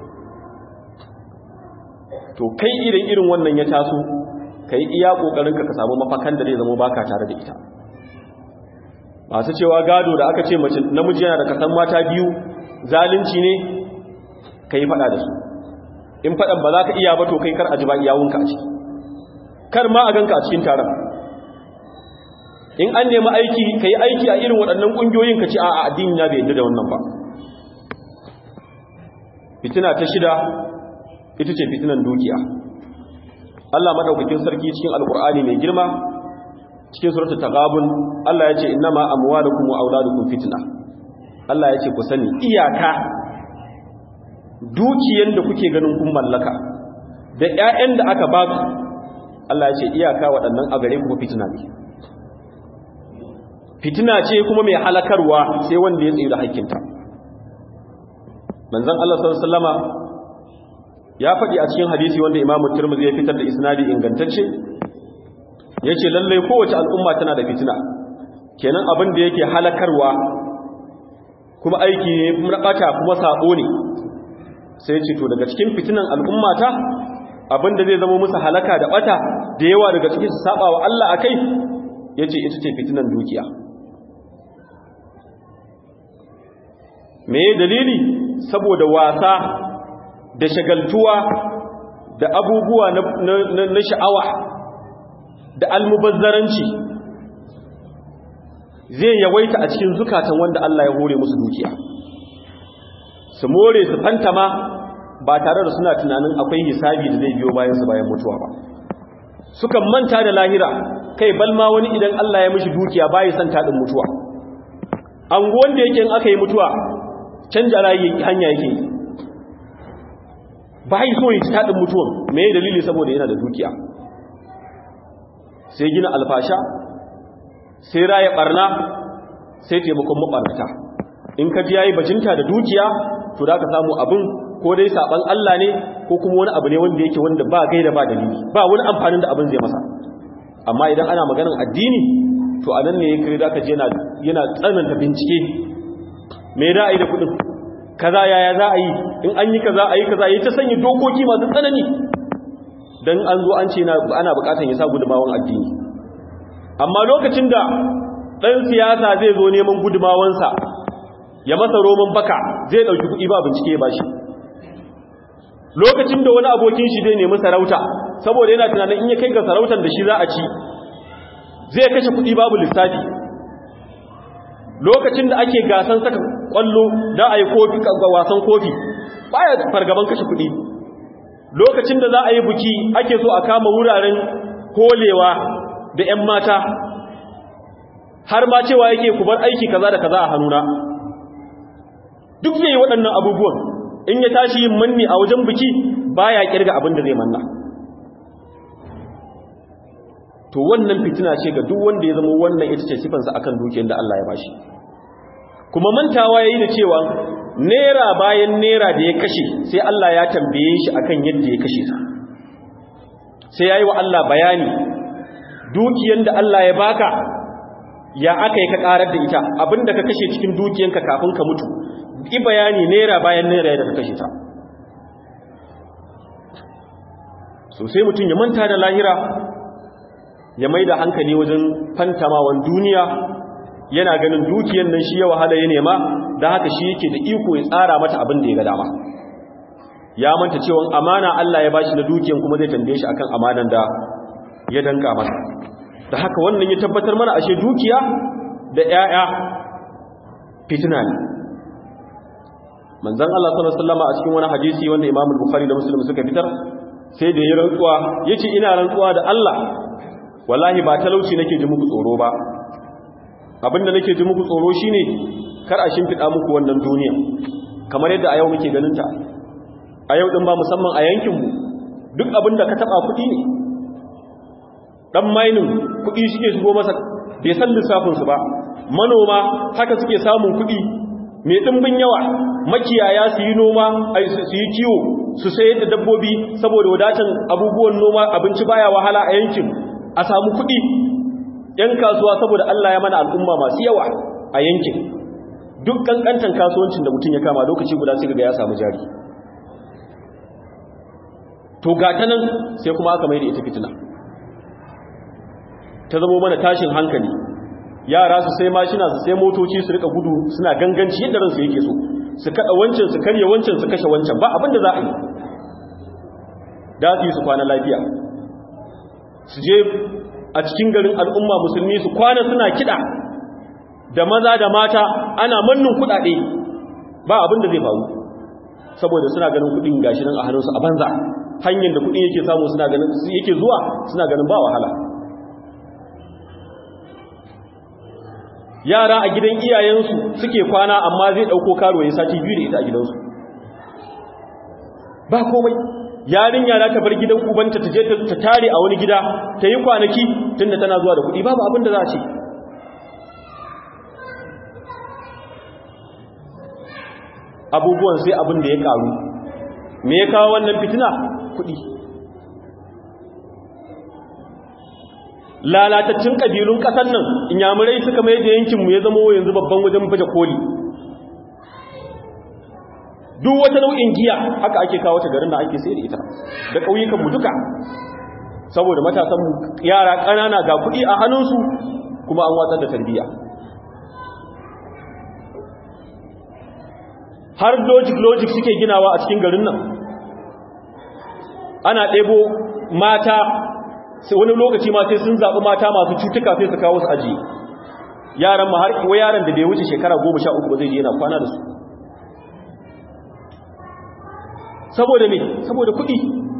to kai irin irin wannan ya taso ka yi iya ƙoƙarinka ka samu mafakan da zai zama baka tare da ita masu cewa gado da aka ce mace namiji yana da kasan mata biyu zalunci ne ka yi faɗa da su in faɗan ba za ka iya ba to kai kar a ji ba iyawunka a ciki kar ma a ganka a cikin taron in an nemi aiki ka yi aiki a irin waɗannan ƙungiyoyin ka ci a addini na bai yadda da wannan ba fitina ta shida ita ce fitinan dukiya Allah madaukakin sarki cikin alkur'ani mai girma cikin suratul taghabun Allah ya ce innama amwalukum wa auladukum fitna Allah ya ce ku sani iyaka dukiyan da kuke ganin kun mallaka da ƴaƴan da aka ba ku Allah ya ce iyaka waɗannan a gare ku fitina ne fitina ce kuma mai halakarwa sai wanda ya tsaye da hakkinta manzon Allah sallallahu alaihi wasallama ya faɗi a cikin hadisi wanda Imam Tirmidhi ya fitar da isnadi ingantacce yace lalle kowace al'umma tana da fitina kenan abin da yake halakarwa kuma aiki ne kuma bata kuma sabo ne sai ya ce to daga cikin fitinan al'ummata abin da zai zama musu halaka da bata da yawa daga cikin su saba wa Allah akai yace ita ce fitinan dukiya me dalili saboda wasa da shagaltuwa da abubuwa na sha'awa da almubazzaranci zai yawaita a cikin zukatan wanda Allah ya hore musu dukiya su more su fantama ba tare da suna tunanin akwai hisabi da zai biyo bayan su bayan mutuwa ba sukan manta da lahira kai balma wani idan Allah ya mishi dukiya bayi san tadin mutuwa an wanda yake in aka yi mutuwa canja rayi hanya yake bayi so yi tadin mutuwan me dalili saboda yana da dukiya sai gina alfasha sai raya barna sai taimakon mabarnata in ka ji yayi bajinta da dukiya to da ka samu abin ko dai saban Allah ne ko kuma wani abu ne wanda yake wanda ba gaida ba dalili ba wani amfanin da abin zai masa amma idan ana maganin addini to anan ne yake da ka je yana yana tsananta bincike me da ai da kudin kaza yaya za a yi in an yi kaza a yi kaza yayi ta sanya dokoki masu tsanani dan an zo an ce ana bukatan ya sa gudumawan addini amma lokacin da dan siyasa zai zo neman gudumawansa ya masa roman baka zai dauki kudi ba bincike ba shi lokacin da wani abokin shi zai nemi sarauta saboda yana tunanin in ya kai ga sarautar da shi za a ci zai kashe kudi babu lissafi lokacin da ake gasan saka kwallo da a yi kofi ga wasan kofi baya fargaban kashe kudi lokacin da za a yi buki ake so a kama wuraren holewa da 'yan mata har ma cewa yake ku bar aiki kaza da kaza a hannuna duk zai yi waɗannan abubuwan in ya tashi yin manni a wajen biki baya kirga abin da zai manna to wannan fitina ce ga duk wanda ya zama wannan ita ce sifansa akan dukiyar da Allah ya bashi kuma mantawa yayi da cewa nera bayan nera da ya kashe sai Allah ya tambaye shi akan yadda ya kashe ta sai yayi wa Allah bayani dukiyan da Allah ya baka ya aka yi ka karar da ita abinda ka kashe cikin dukiyanka kafin ka mutu yi bayani nera bayan nera da ka kashe ta so sai mutum ya manta da lahira ya mai da hankali wajen fantamawan duniya yana ganin dukiyan nan shi ya wahala ya nema da haka shi yake da iko ya tsara mata abin da ya ga dama ya manta cewa amana Allah ya bashi na dukiyan kuma zai tambaye shi akan amanan da ya danka masa da haka wannan ya tabbatar mana ashe dukiya da 'ya'ya fitina ne manzon Allah sallallahu alaihi wasallam a cikin wani hadisi wanda Imam Bukhari da Muslim suka fitar sai da ya rantsuwa yace ina rantsuwa da Allah wallahi ba talauci nake ji muku tsoro ba abinda nake ji muku tsoro shine kar a shimfida muku wannan duniya kamar yadda a yau muke ganin ta a yau din ba musamman a yankin mu duk abinda ka taba kudi ne dan mainin kudi suke shigo masa bai san lissafin su ba manoma haka suke samun kudi mai dimbin yawa makiyaya su yi noma su yi kiwo su sayar da dabbobi saboda wadatan abubuwan noma abinci baya wahala a yankin a samu kuɗi ‘yan kasuwa saboda Allah ya mana al'umma masu yawa a yankin duk ƙanƙantar kasuwancin da mutum ya kama lokaci guda sai ga ya samu jari to gata nan sai kuma aka mai da ita fitina ta zamo mana tashin hankali yara su sai mashina su sai motoci su rika gudu suna ganganci yadda ransu yake so su kada wancan su karye wancan su kashe wancan ba abinda za a yi da su yi su kwana lafiya su je a cikin garin al'umma musulmi su kwana suna kiɗa da maza da mata ana mannin kuɗaɗe ba abin da zai faru saboda suna ganin kuɗin gashi nan a hannunsu a banza hanyar da kuɗin yake samu suna ganin yake zuwa suna ganin ba wahala yara a gidan iyayensu suke kwana amma zai ɗauko karo ya sati biyu da ita a gidansu ba komai yarinya za ta bar gidan ubanta ta je ta tare a wani gida ta yi kwanaki tunda tana zuwa da kuɗi babu abin da za a ce abubuwan sai abin da ya karu me ya kawo wannan fitina kuɗi lalatattun ƙabilun ƙasar nan inyamurai suka mai da yankinmu ya zama yanzu babban wajen baje koli duk wata nau'in giya haka ake kawo ta garin da ake sai da ita da ƙauyukanmu duka saboda matasan yara ƙanana ga kuɗi a hannunsu kuma an watsar da tarbiyya har logic logic suke ginawa a cikin garin nan ana ɗebo mata wani lokaci ma sai sun zaɓi mata masu cutuka sai su kawo su aji yaran ma har kuwa yaran da bai wuce shekara goma sha uku ba zai je yana kwana da su saboda ne saboda kuɗi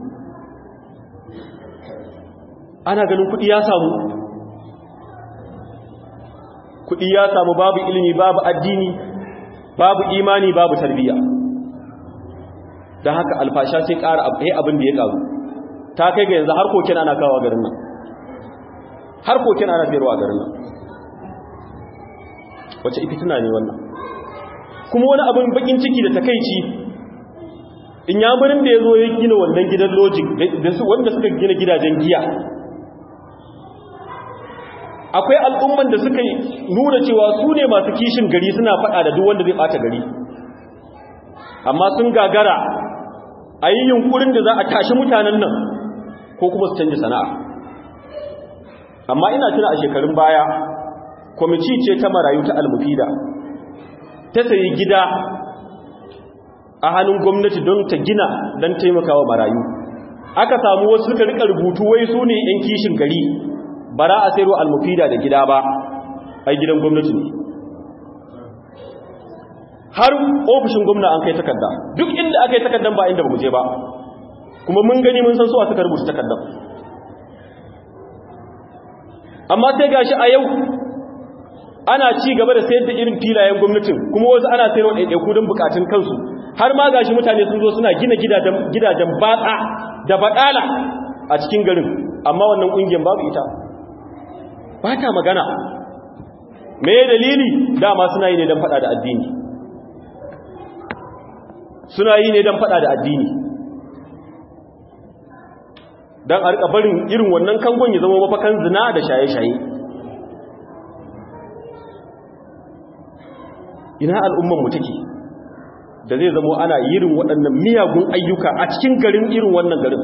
ana ganin kuɗi ya samu kuɗi ya samu babu ilimi babu addini babu imani babu tarbiyya don haka alfasha sai ƙara abin da ya ƙaru ta kai ga yanzu har koken ana kawo garin nan har koken ana sayarwa garin nan wace ifitina ne wannan kuma wani abin bakin ciki da takaici in yamurin da ya zo ya gina wannan gidan logic wanda suka gina gidajen giya akwai al'umman da suka nuna cewa su ne masu kishin gari suna faɗa da duk wanda zai ɓata gari amma sun gagara a yi yunkurin da za a tashi mutanen nan ko kuma su canji sana'a amma ina tuna a shekarun baya kwamiti ce ta marayu ta almufida ta sayi gida a hannun gwamnati don ta gina don taimakawa marayu aka samu wasu suka rika rubutu wai su ne 'yan kishin gari bara a sayarwa almufida da gida ba ai gidan gwamnati ne har ofishin gwamna an kai takarda duk inda aka yi takardan ba inda ba mu je ba kuma mun gani mun san su a suka rubuta takardan amma sai gashi a yau ana ci gaba da sayar da irin filayen gwamnatin kuma wasu ana sayarwa ɗaiɗaiku don bukatun kansu har ma gashi mutane sun zo suna gina gidajen batsa da baɗala a cikin garin amma wannan ƙungiyar babu ita ba ta magana me dalili dama suna yi ne don fada da addini suna yi ne don fada da addini don a rika barin irin wannan kangon ya zama mafakan zina da shaye-shaye ina al'ummanmu take da zai zama ana irin waɗannan miyagun ayyuka a cikin garin irin wannan garin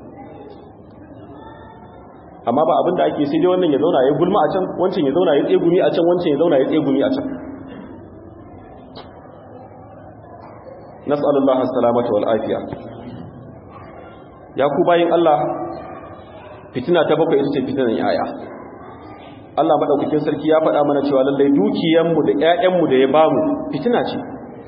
amma ba abinda ake sai dai wannan ya zauna ya gulma a can wancan ya zauna ya tsegumi a can wancan ya zauna ya tsegumi a can nas'alullah as-salamata wal afiya ya ku bayin Allah fitina ta bakwai ita ce fitinan yaya Allah madaukakin sarki ya faɗa mana cewa lallai dukiyanmu da ƴaƴanmu da ya bamu fitina ce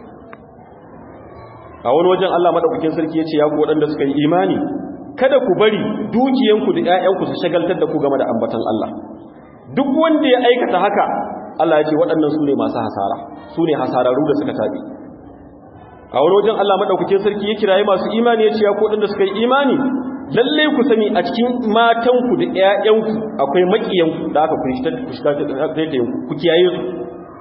a wani wajen Allah madaukakin sarki ya ce ya ku waɗanda suka yi imani kada ku bari dukiyanku da ƴaƴanku su shagaltar da ku game da ambatan Allah duk wanda ya aikata haka Allah ya ce waɗannan su ne masu hasara su ne hasararru da suka tabi a wani wajen Allah madaukakin sarki ya kiraye masu imani ya ce ya ku waɗanda suka yi imani lalle ku sani a cikin matanku da ƴaƴanku akwai makiyanku da aka kushta ku kiyaye su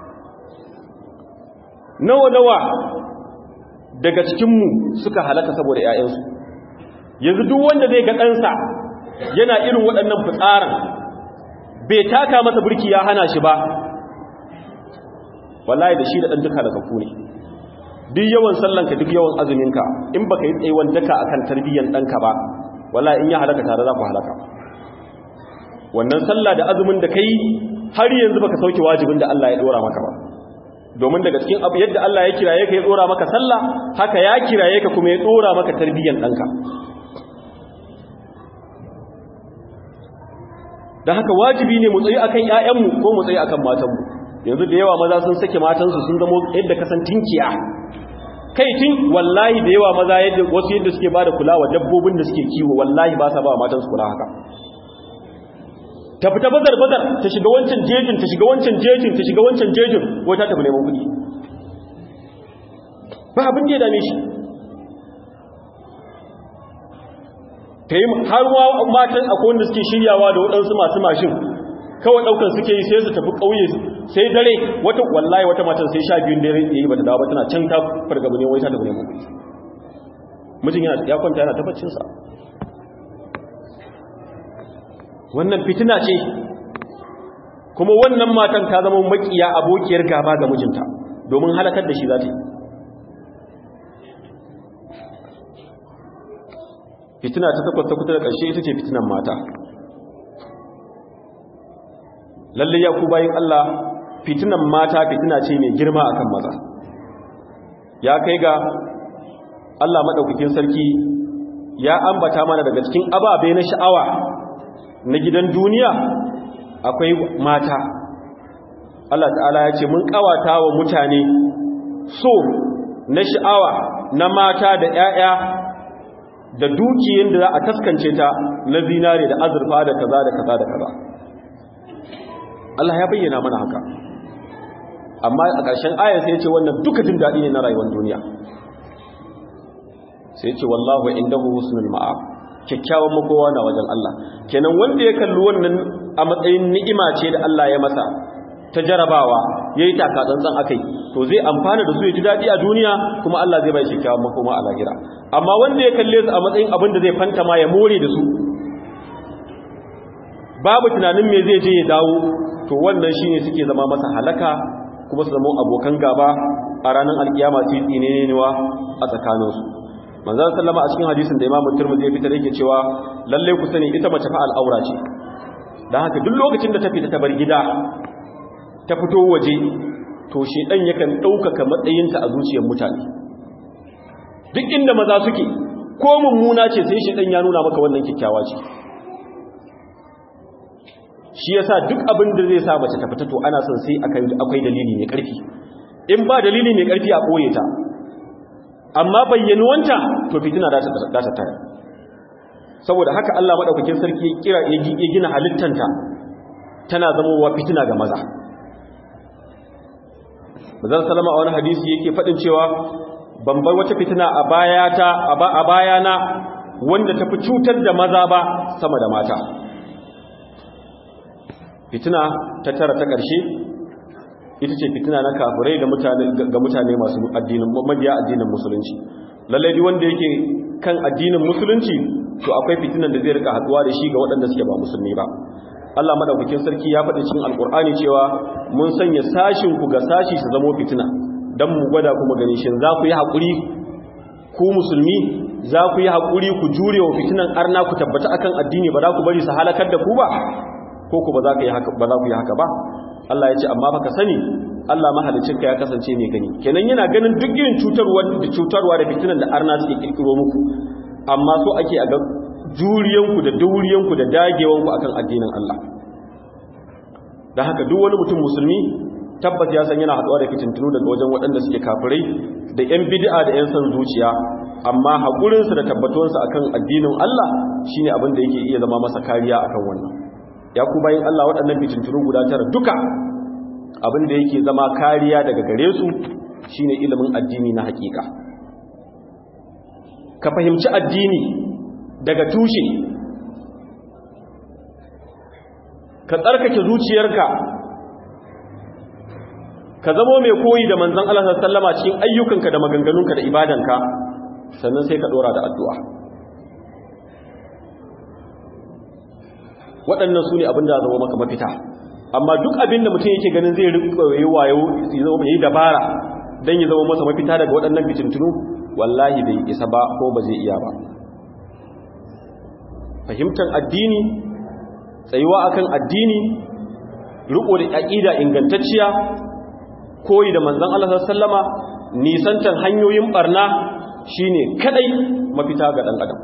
nawa nawa daga cikinmu suka halaka saboda ƴaƴansu yanzu duk wanda zai ga ɗansa yana irin waɗannan fitsarin bai taka masa burki ya hana shi ba wallahi da shi da ɗan duka daga ku ne duk yawan sallanka duk yawan azuminka in baka yi tsayuwan daka akan tarbiyyar ɗanka ba wallahi in ya halaka tare za ku halaka wannan sallah da azumin da kai har yanzu baka sauke wajibin da Allah ya dora maka ba domin daga cikin abu yadda Allah ya kiraye ka ya dora maka sallah haka ya kiraye ka kuma ya dora maka tarbiyyar ɗanka da haka wajibi ne mu tsayi akan ƴaƴanmu ko mu tsayi akan matanmu yanzu da yawa maza sun sake matansu sun zama yadda kasan tinkiya kai tun wallahi da yawa maza yadda wasu yadda suke bada kula wa dabbobin da suke kiwo wallahi ba sa ba matansu kula haka ta fita bazar bazar ta shiga wancan jejin ta shiga wancan jejin ta shiga wancan jejin wata ta neman kuɗi ba abin da ya dame shi ta yi har matan akwai wanda suke shiryawa da waɗansu masu mashin kawai ɗaukar suke yi sai su tafi ƙauye sai dare wata wallahi wata matan sai sha biyun dare ya yi ba ta dawo ba tana can ta fargaba ne wai ta tafi neman kuɗi mijin ya kwanta yana tabbacinsa wannan fitina ce kuma wannan matan ta zama makiya abokiyar gaba ga mijinta domin halakar da shi za ta yi fitina ta takwas ta kuta da ƙarshe ita ce fitinan mata lalle ya ku bayin Allah fitinan mata fitina ce mai girma akan maza ya kai ga Allah maɗaukakin sarki ya ambata mana daga cikin ababe na sha'awa na gidan duniya akwai mata Allah ta'ala ya ce mun ƙawata wa mutane so na sha'awa na mata da 'ya'ya da dukiyar da za a taskance ta na zinare da azurfa da kaza da kaza da kaza Allah ya bayyana mana haka amma a ƙarshen ayar sai ya ce wannan duka jin daɗi ne na rayuwar duniya sai ya ce wallahu indahu husnul ma'ab kyakkyawan makowa na wajen Allah kenan wanda ya kalli wannan a matsayin ni'ima ce da Allah ya masa ta jarabawa yayi taka tsantsan akai to zai amfana da su ya ji daɗi a duniya kuma Allah zai bai kyakkyawan makoma a lahira amma wanda ya kalle su a matsayin abin da zai fanta ma ya more da su babu tunanin me zai je ya dawo to wannan shine suke zama masa halaka kuma su zama abokan gaba a ranar alkiyama su yi tsinenewa a tsakaninsu manzan sallama a cikin hadisin da imamu turmuzi ya fitar yake cewa lalle ku sani ita mace fa al'aura ce don haka duk lokacin da ta fita ta bar gida ta fito waje to shedan yakan ɗaukaka matsayinta a zuciyar mutane duk inda maza suke ko mummuna ce sai shedan ya nuna maka wannan kyakkyawa ce shi yasa duk abin da zai sa mace ta fita to ana son sai akwai dalili mai ƙarfi in ba dalili mai ƙarfi a ɓoye ta amma bayyanuwanta to fitina za ta taya saboda haka Allah madaukakin sarki ya kira ya gina halittanta tana zamowa fitina ga maza Mazan salama a wani hadisi yake faɗin cewa ban bar wata fitina a bayata a bayana wanda ta fi cutar da maza ba sama da mata fitina ta tara ta ƙarshe ita ce fitina na kafirai da mutane ga mutane masu addinin mabiya addinin musulunci lallai duk wanda yake kan addinin musulunci to akwai fitinan da zai rika haduwa da shi ga waɗanda suke ba musulmi ba Allah madaukakin sarki ya faɗi cikin alkur'ani cewa mun sanya sashin ku ga sashi su zamo fitina dan mu gwada kuma gani shin za ku yi hakuri ku musulmi za ku yi hakuri ku jure wa fitinan arna ku tabbata akan addini ba za ku bari su halakar da ku ba ko ku ba za ku yi haka ba za ku yi haka ba Allah ya ce amma baka sani Allah mahalicinka ya kasance mai gani kenan yana ganin duk irin cutarwa da cutarwa da fitinan da arna suke kirkiro muku amma so ake a ga juriyanku da dauriyanku da dagewanku akan addinin Allah da haka duk wani mutum musulmi tabbas ya san yana haɗuwa da fitintunu daga wajen waɗanda suke kafirai da 'yan bid'a da 'yan san zuciya amma haƙurinsu da tabbatuwarsu akan addinin Allah shine abin da yake iya zama masa kariya akan wannan ya ku bayin Allah waɗannan fitintunu guda tara duka abin da yake zama kariya daga gare su shine ilimin addini na hakika ka fahimci addini daga tushe ka tsarkake zuciyarka ka zamo mai koyi da manzon Allah sallama cikin ayyukanka da maganganunka da ibadanka sannan sai ka dora da addu'a waɗannan su ne abin da zama maka mafita amma duk abin da mutum yake ganin zai rikwa yi wayo ya yi dabara don ya zama masa mafita daga waɗannan fitintunu wallahi bai isa ba ko ba zai iya ba fahimtar addini tsayuwa akan addini riko da aqida ingantacciya koyi da manzon Allah sallama nisantan hanyoyin barna shine kadai mafita ga dan adam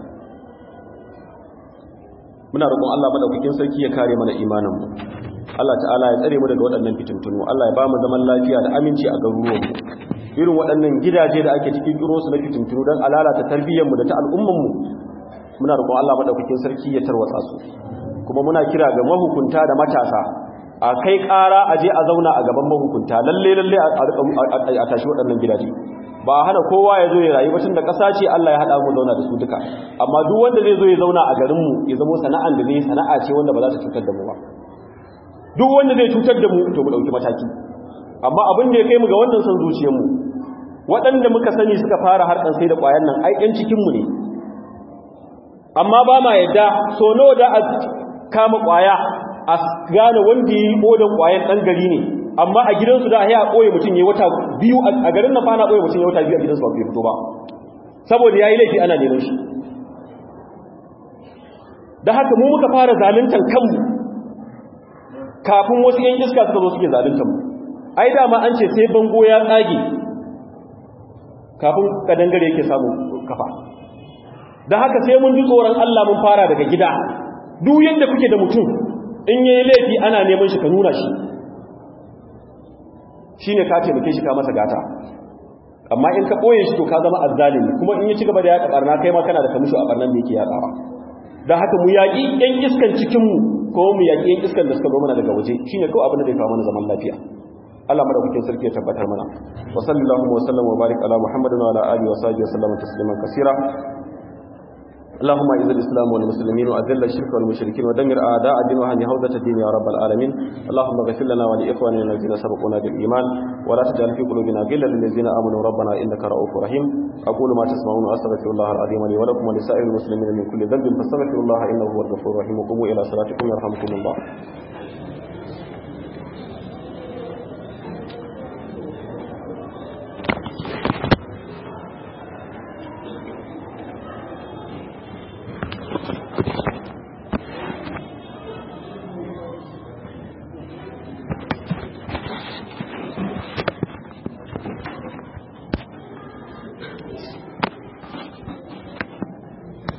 muna roƙon Allah madaukakin sarki ya kare mana imanin mu Allah ta'ala ya tsare mu daga waɗannan fitintunu Allah ya ba mu zaman lafiya da aminci a garuruwan mu irin waɗannan gidaje da ake cikin kiro su na fitintunu don alalata tarbiyyar mu da ta al'umman mu muna roƙon Allah madaukakin sarki ya tarwatsa su kuma muna kira ga mahukunta da matasa a kai ƙara a je a zauna a gaban mahukunta lalle lalle a tashi waɗannan gidaje ba hana kowa ya zo ya rayu batun da ƙasa ce Allah ya haɗa mu zauna da su duka amma duk wanda zai zo ya zauna a garinmu ya zamo sana'an da zai sana'a ce wanda ba za ta cutar da mu ba duk wanda zai cutar da mu to mu ɗauki mataki amma abin da ya kai mu ga wannan son zuciyarmu waɗanda muka sani suka fara harkar sai da ƙwayan nan ai ɗan cikinmu ne amma ba ma yadda so nawa da a kama ƙwaya a gane wanda ya yi odan ƙwayan ɗan gari ne amma a gidansu da ya ɓoye mutum ya wata biyu a garin na fana ɓoye mutum ya wata biyu a gidansu ba bai fito ba saboda ya yi laifi ana neman shi da haka mu muka fara zaluntar kanmu kafin wasu yan iska suka zo suke zaluntar mu ai dama an ce sai bango ya tsage kafin kadangare yake samu kafa da haka sai mun ji tsoron Allah mun fara daga gida duk yadda kuke da mutum in yayi laifi ana neman shi ka nuna shi shine ka taimake shi ka masa gata amma in ka boye shi to ka zama azzalimi kuma in ya ci gaba da yaƙa barna kai ma kana da kamisho a barnan da yake yaƙawa da haka mu yaƙi ƴan iskan cikin mu ko mu yaƙi ƴan iskan da suka zo mana daga waje shine kawai abin da zai kawo mana zaman lafiya Allah madaukakin sarki ya tabbatar mana wa sallallahu wa sallam wa barik ala muhammadin wa ala alihi wa sahbihi wa sallama tasliman kaseera اللهم اعز الاسلام والمسلمين واذل الشرك والمشركين ودمر اعداء الدين وهن هوده الدين يا رب العالمين اللهم اغفر لنا ولاخواننا الذين سبقونا بالايمان ولا تجعل في قلوبنا غلا للذين امنوا ربنا انك رؤوف رحيم اقول ما تسمعون واستغفر الله العظيم لي ولكم ولسائر المسلمين من كل ذنب فاستغفروا الله انه هو الغفور الرحيم وقوموا الى صلاتكم يرحمكم الله